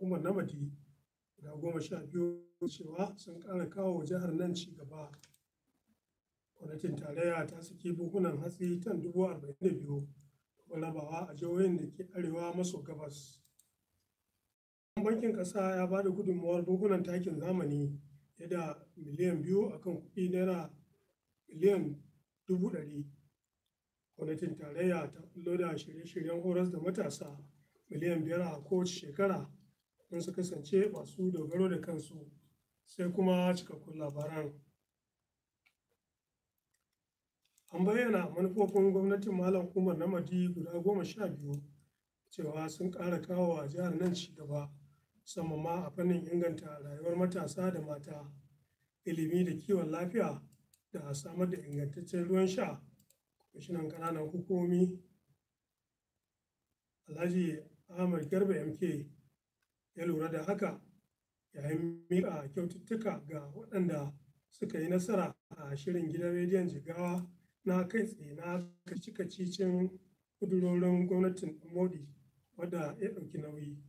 umar namadi guda goma sha biyu cewa sun ƙara kawo jihar nan ci gaba gwamnatin tarayya ta saki buhunan hatsi tan dubu arba'in da biyu rabawa a jihohin da ke arewa maso gabas bankin ƙasa ya ba da gudunmawar buhunan takin zamani fiye da miliyan biyu akan kuɗi naira miliyan dubu ɗari gwamnatin tarayya ta bullo da shirye-shiryen horas da matasa miliyan biyar a kowace shekara don su kasance masu dogaro da kansu sai kuma cikakkun labaran an bayyana manufofin gwamnatin malam umar namadi guda goma sha biyu cewa sun ƙara kawo wa jihar nan ci gaba musamman ma a fannin inganta rayuwar matasa da mata ilimi da kiwon lafiya da samar da ingantaccen ruwan sha kwamishinan ƙananan hukumomi alhaji ahmad garba mk ya lura da haka yayin miƙa kyaututtuka ga waɗanda suka yi nasara a shirin gidan rediyon jigawa na kai tsaye na kaci-kacicin kudurorin gwamnatin modi wadda ya ɗauki nauyi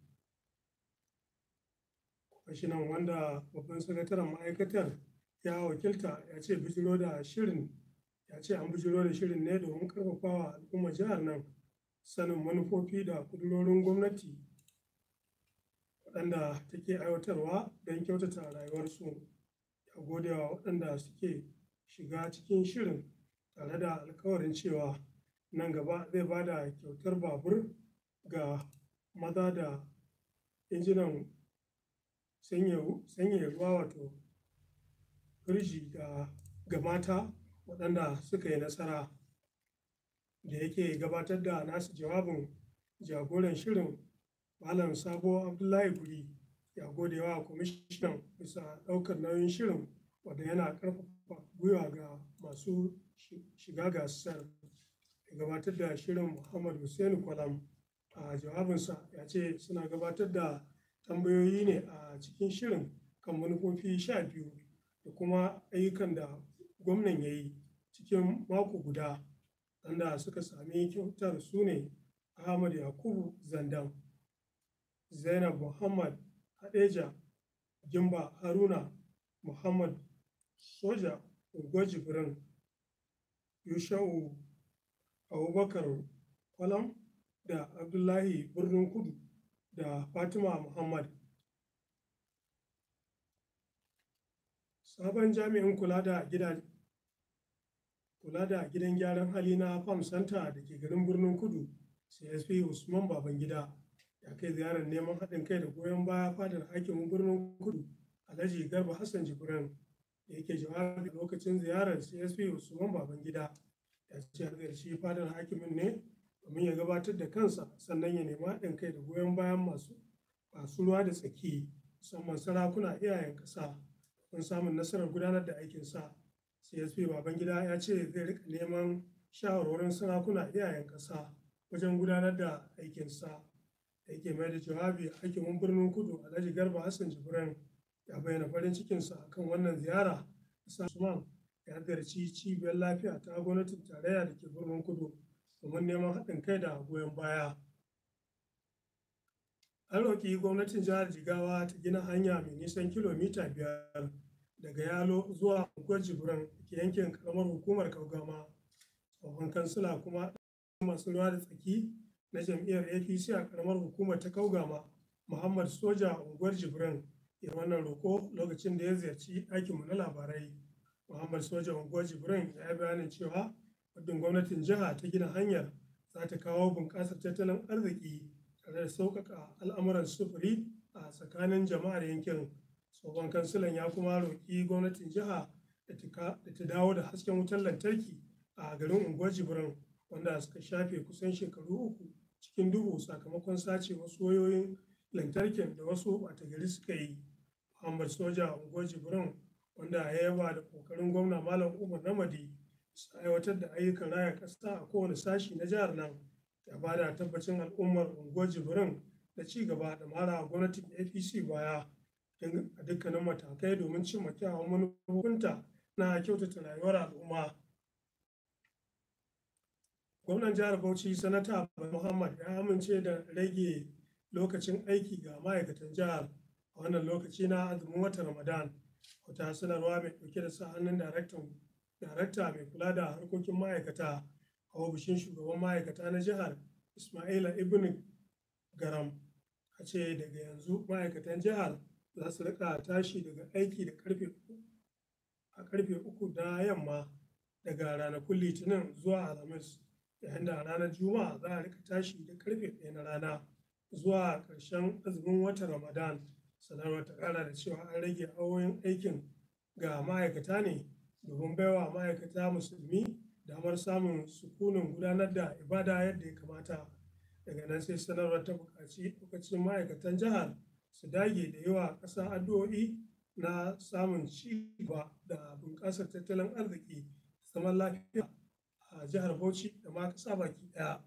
kwamishinan wanda babban sakataren ma'aikatar ya wakilta ya ce bijiro da shirin ya ce an bijiro da shirin ne domin karfafawa al'ummar jihar nan sanin manufofi da kudurorin gwamnati waɗanda take aiwatarwa don kyautata rayuwarsu ya gode wa waɗanda suke shiga cikin shirin tare da alkawarin cewa nan gaba zai ba da kyautar babur ga maza da injinan sanya ruwa wato firji da ga mata waɗanda suka yi nasara da yake gabatar da nasu jawabin jagoran shirin malam sabo abdullahi guri ya gode wa kwamishinan bisa ɗaukar nauyin shirin wanda yana ƙarfafa gwiwa ga masu shiga gasar ya gabatar da shirin muhammad hussein kwalam a jawabinsa ya ce suna gabatar da tambayoyi ne a cikin shirin kan manufofi sha biyu da kuma ayyukan da gwamnan ya yi cikin mako guda wanda suka sami kyautar su ne ahmad yakubu zandan zainab muhammad hadeja gimba haruna muhammad soja unguwar jibrin yusha'u abubakar kwalam da abdullahi birnin kudu da fatima muhammad sabon jami'in kula da gidan kula da gidan gyaran hali na farm center da ke garin birnin kudu csp usman babangida ya kai ziyarar neman haɗin kai da goyon baya fadar hakimin birnin kudu alhaji garba hassan jibrin da yake jawabi lokacin ziyarar csp usman babangida ya ce ziyarci fadar hakimin ne domin ya gabatar da kansa sannan ya nemi haɗin kai da goyon bayan masu masu ruwa da tsaki musamman sarakuna iyayen ƙasa don samun nasarar gudanar da aikinsa csp babangida ya ce zai rika neman shawarwarin sarakuna iyayen ƙasa wajen gudanar da aikinsa da yake mai da jawabi a hakimin birnin kudu alhaji garba hassan jibran ya bayyana farin cikinsa akan wannan ziyara usman ya ziyarci cibiyar lafiya ta gwamnatin tarayya da ke birnin kudu domin neman haɗin kai da goyon baya an roƙi gwamnatin jihar jigawa ta gina hanya mai nisan kilomita biyar daga yalo zuwa unguwar jibran da ke yankin karamar hukumar kaugama tsohon kansila kuma masu ruwa da tsaki na jam'iyyar apc a karamar hukumar ta kaugama muhammad soja unguwar jibran ya wannan roƙo lokacin da ya ziyarci aikinmu na labarai muhammad soja unguwar jibran ya yi bayanin cewa muddin gwamnatin jiha ta gina hanyar za ta kawo bunƙasar tattalin arziki tare da sauƙaƙa al'amuran sufuri a tsakanin jama'ar yankin tsohon kansilan ya kuma roƙi gwamnatin jiha da ta dawo da hasken wutar lantarki a garin unguwar jibran wanda suka shafe kusan shekaru uku cikin duhu sakamakon sace wasu wayoyin lantarkin da wasu ɓata gari suka yi muhammad soja unguwar jibran wanda ya yaba da ƙoƙarin gwamna malam umar namadi su aiwatar da ayyukan raya ƙasa a kowane sashi na jihar nan ya ba da tabbacin al'ummar unguwar jibrin da ci gaba da mara gwamnatin apc baya a dukkanin matakai domin cimma kyawun manufofinta na kyautata rayuwar al'umma gwamnan jihar bauchi sanata muhammad ya amince da rage lokacin aiki ga ma'aikatan jihar a wannan lokaci na azumin watan Ramadan. Wata sanarwa mai ɗauke da sa hannun daraktan darakta mai kula da harkokin ma'aikata a ofishin shugaban ma'aikata na jihar Ismaila Ibn Garam a ce daga yanzu ma'aikatan jihar za su rika tashi daga aiki da karfe a karfe uku na yamma daga ranakun litinin zuwa alhamis yayin da ranar juma'a za a rika tashi da karfe ɗaya na rana zuwa ƙarshen azumin watan ramadan sanarwar ta ƙara da cewa an rage awoyin aikin ga ma'aikata ne domin baiwa ma'aikata musulmi damar samun sukunin gudanar da ibada yadda ya kamata daga nan sai sanarwar ta buƙaci lokacin ma'aikatan jihar su dage da yawa ƙasa addu'o'i na samun ci gaba da bunƙasar tattalin arziki zaman lafiya a jihar bauchi da ma ƙasa baki ɗaya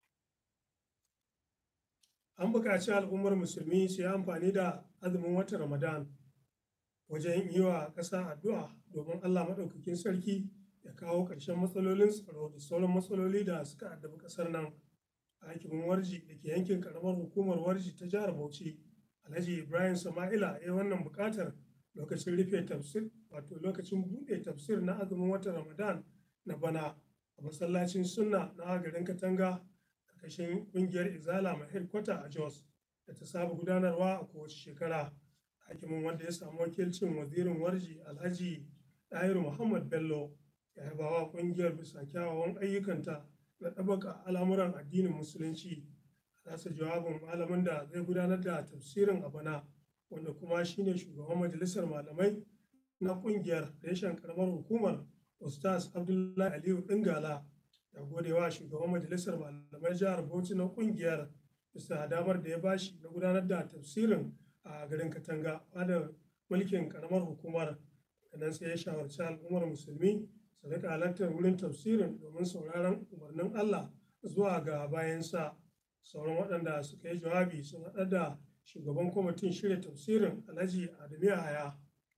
an buƙaci al'ummar musulmi su yi amfani da azumin watan ramadan wajen yi wa ƙasa addu'a domin allah maɗaukakin sarki ya kawo ƙarshen matsalolin tsaro da sauran matsaloli da suka addabi ƙasar nan hakimin warji da ke yankin ƙaramar hukumar warji ta jihar bauchi alhaji ibrahim sama'ila ya yi wannan buƙatar lokacin rufe tafsir wato lokacin buɗe tafsir na azumin watan ramadan na bana a masallacin sunna na garin katanga ƙarƙashin ƙungiyar izala mai headquarter a jos da ta saba gudanarwa a kowace shekara hakimin wanda ya samu wakilcin wazirin warji alhaji ɗahiru muhammad bello ya yaba wa ƙungiyar bisa kyawawan ayyukanta na ɗabaka al'amuran addinin musulunci a nasa jawabin malamin da zai gudanar da tafsirin a bana wanda kuma shine shugaban majalisar malamai na ƙungiyar reshen karamar hukumar ustaz abdullahi aliyu dingala ya gode wa shugaban majalisar malamai jihar bauchi na ƙungiyar bisa damar da ya bashi na gudanar da tafsirin a garin katanga fadar mulkin karamar hukumar nan sai ya shawarci al'ummar musulmi su rika halartar wurin tafsirin domin sauraron umarnin allah zuwa ga bayansa sauran waɗanda suka yi jawabi sun haɗa da shugaban kwamitin shirya tafsirin alhaji adamu yahaya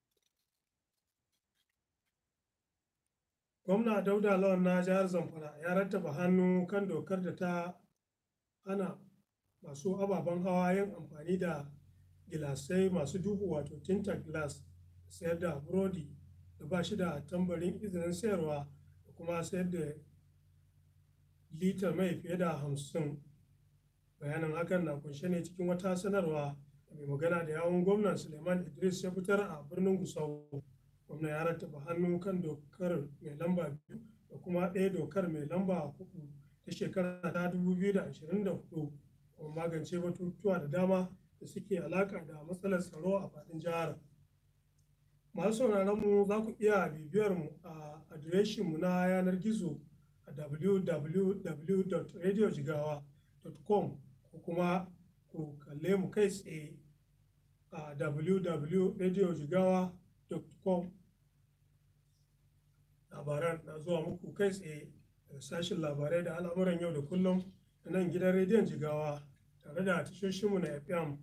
gwamna dauda lawan na jihar zamfara ya rattaba hannu kan dokar da ta hana masu ababen hawa yin amfani da gilasai masu duhu wato tinted glass sayar da burodi da ba shi da tambarin izinin sayarwa da kuma sayar da litar mai fiye da hamsin bayanin hakan na kunshe ne cikin wata sanarwa da mai magana da yawon gwamnan suleiman idris ya fitar a birnin gusau gwamna ya rattaba hannu kan dokar mai lamba biyu da kuma ɗaya dokar mai lamba hudu ta shekara ta 2024 kuma magance batutuwa da dama da suke alaka da matsalar tsaro a faɗin jihar masu sauraron mu za ku iya bibiyar mu a adireshin mu na yanar gizo a www.radiojigawa.com ko kuma ku kalle mu kai tsaye a www.radiojigawa.com labaran na zuwa muku kai tsaye daga sashen labarai da al'amuran yau da kullum da nan gidan rediyon jigawa tare da tashoshinmu na fm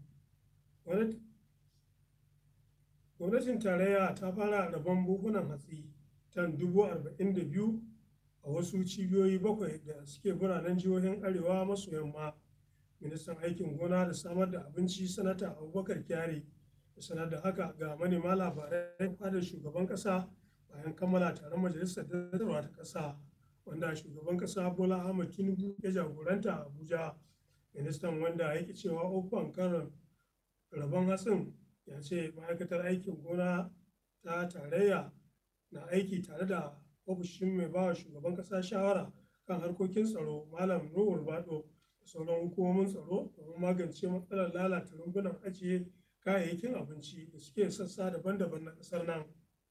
gwamnatin tarayya ta fara rabon buhunan hatsi tan dubu arba'in da biyu a wasu cibiyoyi bakwai da suke biranen jihohin arewa maso yamma ministan aikin gona da samar da abinci sanata abubakar kyari da sanar da haka ga manema labarai fadar shugaban kasa bayan kammala taron majalisar dattarwa ta kasa wanda shugaban kasa bola ahmad tinubu ya jagoranta a abuja ministan wanda yake cewa ofan karin rabon hatsin ya ce ma'aikatar aikin gona ta tarayya na aiki tare da ofishin mai bawa shugaban kasa shawara kan harkokin tsaro malam nuhur bado da sauran hukumomin tsaro domin magance matsalar lalata rumbunan ajiye kayayyakin abinci da suke sassa daban-daban na kasar nan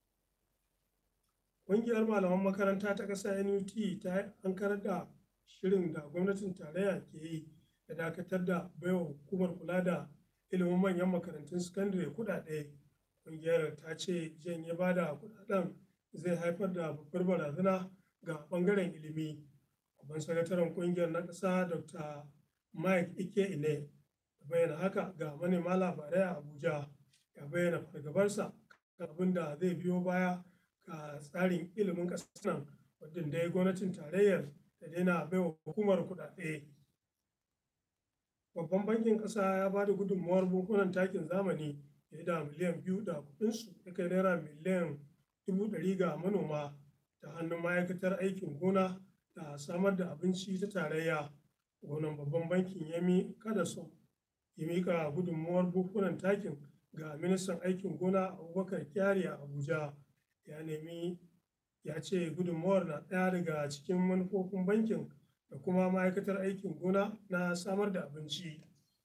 ƙungiyar malaman makaranta ta ƙasa nut ta ankarar da shirin da gwamnatin tarayya ke yi da dakatar da baiwa hukumar kula da ilimin manyan makarantun sakandare kuɗaɗe ƙungiyar ta ce janye ba da kuɗaɗen zai haifar da babbar barazana ga ɓangaren ilimi babban sakataren ƙungiyar na ƙasa dr mike ike ine bayyana haka ga manema labarai a abuja ya bayyana fargabarsa kan abin da zai biyo baya ga tsarin ilimin ƙasar nan wadda dai gwamnatin tarayyar ta daina baiwa hukumar kuɗaɗe babban bankin ƙasa ya ba da gudunmawar buhunan takin zamani fiye da miliyan biyu da kuɗinsu ya kai naira miliyan dubu ɗari ga manoma ta hannun ma'aikatar aikin gona da samar da abinci ta tarayya gwamnan babban bankin yami kadaso ya mika gudunmawar buhunan takin ga ministan aikin gona abubakar kyari a abuja ya nemi ya ce gudunmawar na ɗaya daga cikin manufofin bankin da kuma ma'aikatar aikin gona na samar da abinci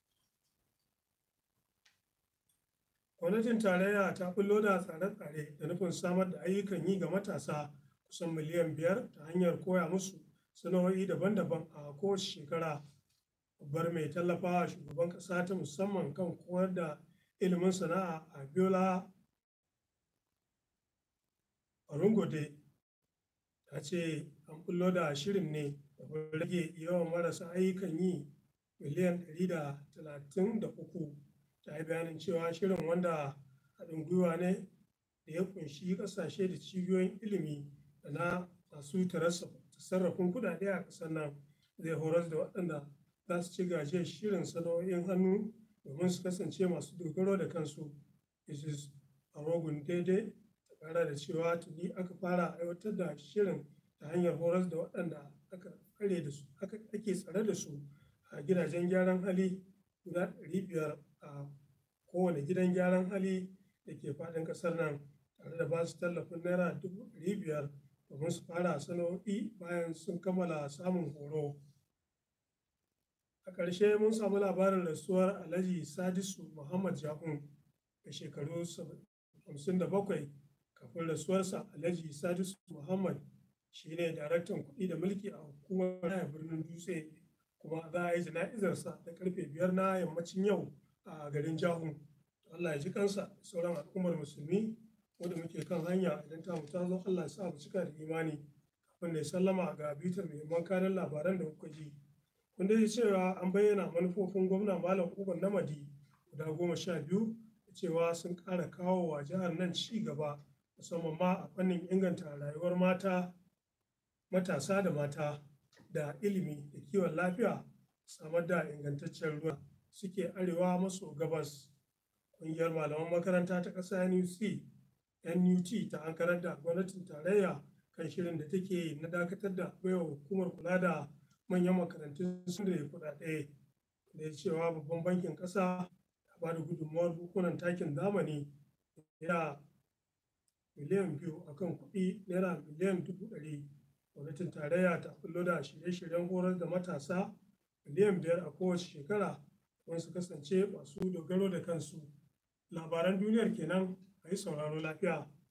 gwamnatin tarayya ta bullo da tsare-tsare da nufin samar da ayyukan yi ga matasa kusan miliyan biyar ta hanyar koya musu sana'o'i daban-daban a kowace shekara babbar mai tallafawa shugaban ƙasa ta musamman kan koyar da ilimin sana'a a biola Orungode ta ce an bullo da shirin ne da rage yawan marasa ayyukan yi miliyan 133 ta yi bayanin cewa shirin wanda haɗin gwiwa ne da ya kunshi ƙasashe da cibiyoyin ilimi da na masu sarrafin kuɗaɗe a ƙasar nan zai horar da waɗanda za su ci gajiyar shirin sana'o'in hannu domin su kasance masu dogaro da kansu mrs arogun daidai ta ƙara da cewa tuni aka fara aiwatar da shirin ta hanyar horar da waɗanda aka tsare da su ake tsare da su a gidajen gyaran hali guda ɗari biyar a kowane gidan gyaran hali da ke faɗin ƙasar nan tare da ba su tallafin naira dubu ɗari biyar domin su fara sana'o'i bayan sun kammala samun horo. A ƙarshe mun samu labarin rasuwar Alhaji Sadisu Muhammad Jahun da shekaru 57 kafin rasuwarsa Alhaji Sadisu Muhammad shi ne daraktan kuɗi da mulki a hukumar raya birnin Dutse kuma za a yi jana'izarsa da karfe biyar na yammacin yau a garin Jahun. Allah ya ji kansa da sauran al'ummar musulmi wanda muke kan hanya idan ta mu ta zo Allah ya sa mu cika da imani kafin da ya sallama ga bitar muhimman kanan labaran da kuka ji. kun dai cewa an bayyana manufofin gwamna malam uban namadi guda goma sha biyu da cewa sun ƙara kawo wa jihar nan ci gaba musamman ma a fannin inganta rayuwar mata matasa da mata da ilimi da kiwon lafiya samar da ingantaccen ruwa suke arewa maso gabas ƙungiyar malaman makaranta ta ƙasa nuc nut ta ankarar da gwamnatin tarayya kan shirin da take na dakatar da baiwa hukumar kula da manyan makarantun sun da kuɗaɗe da cewa babban bankin ƙasa ya ba da gudunmawar bukunan takin zamani naira miliyan biyu akan kuɗi naira miliyan dubu ɗari gwamnatin tarayya ta kullo da shirye-shiryen horar da matasa miliyan biyar a kowace shekara don su kasance masu dogaro da kansu labaran duniyar kenan a yi sauraro lafiya